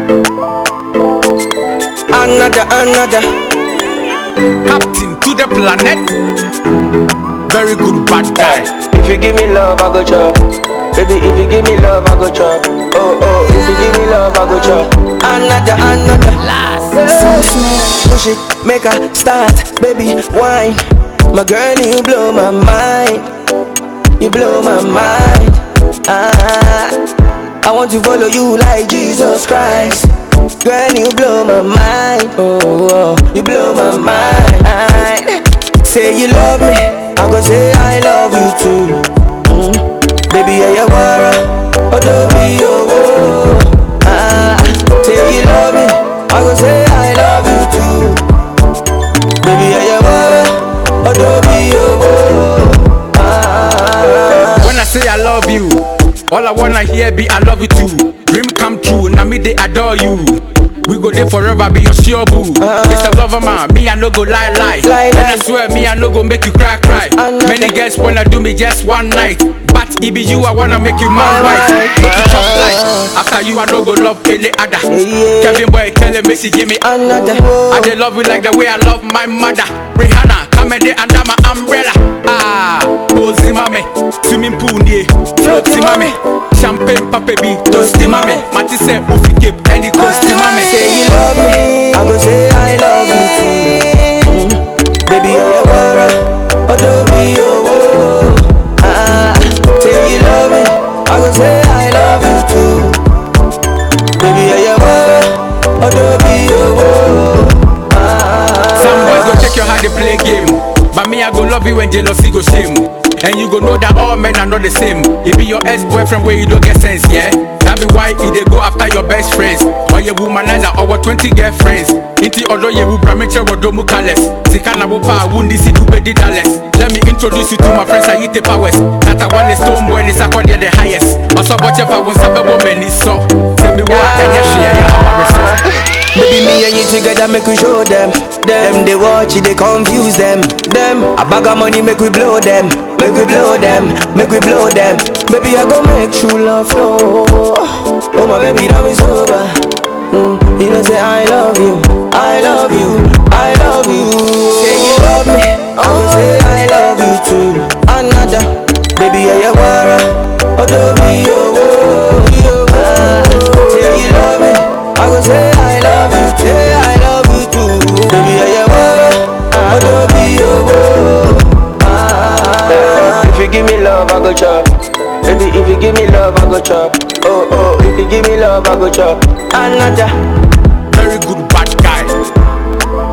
Another, another. Captain to the planet. Very good bad guy. If you give me love, I go chop. Baby, if you give me love, I go chop. Oh, oh, if you give me love, I go chop. Another, another. Push it, make her start. Baby, wine. My girl, you blow my mind. You blow my mind. Ah, I want to follow you like Jesus Christ. Girl, you blow my mind. Oh, oh, you blow my mind. Say you love me, I go say I love you too. Mm. Baby, yeah, you wara, oh, don't be oh, oh. Ah, say you love me, I go say I love you too. Baby, yeah, you wara, oh, don't be oh, oh. Ah, When I say I love you, all I wanna hear be I love you too. Dream come true, now me they adore you. We go there forever, be your sure boo. It's a lover man, me I no go lie lie. Lie, and lie. I swear me I no go make you cry cry. I know Many that. girls wanna do me just one night, but it be you I wanna make you my wife. Alright. Make you chop like after you I no go love any other. Yeah. Kevin boy tell him me she give me another. I dey love you like the way I love my mother. Rihanna, come and dey under my umbrella. Ah, Ozi mame, swimming pool nie, floaty mame, champagne papa bi, toasty mame. Mati say ufi cape, any coasty mame. Say you love me, I go say I love you too. Mm. Baby, you're a wara, oh don't be oh, oh. Ah, say you love me, I go say I love you too. Baby, you're a wara, oh don't be oh, oh. Ah, Some boys go check your how they play game, but me I go love you when jealousy go shame. And you go know that all men are not the same. It be your ex-boyfriend where you don't get sense, yeah. That be why he they go after your best friends. Or your womanizer or 20 girlfriends. Inti odo ye wu bramiche wodomu kales. Sika na wupa wundi si dube di dalles. Let me introduce you to my friends I eat the powers. That I want is stone boy is second the highest. Also watch if I was a woman is so. Tell me what and yes, yeah, yeah, I'm a Baby, me and you together make we show them. Them they watch it, they confuse them. Them a bag of money make we blow them. Make we blow them, make we blow them. Baby, I go make true love flow. Oh my baby, now it's over. Mm, you know say I love you, I love you, I love you. Say you love me, I go say I love you too. Another, baby, yeah, you wara. Oh, don't be oh, oh, oh, ah. Say you love me, I go say I love you, say I love you too. Baby, yeah, you wara. Oh, don't be oh, oh, ah. If you give me love, I go chop. Baby, if you give me love, I go chop. Oh, oh, if you give me love, I go chop. Another. very good bad guy.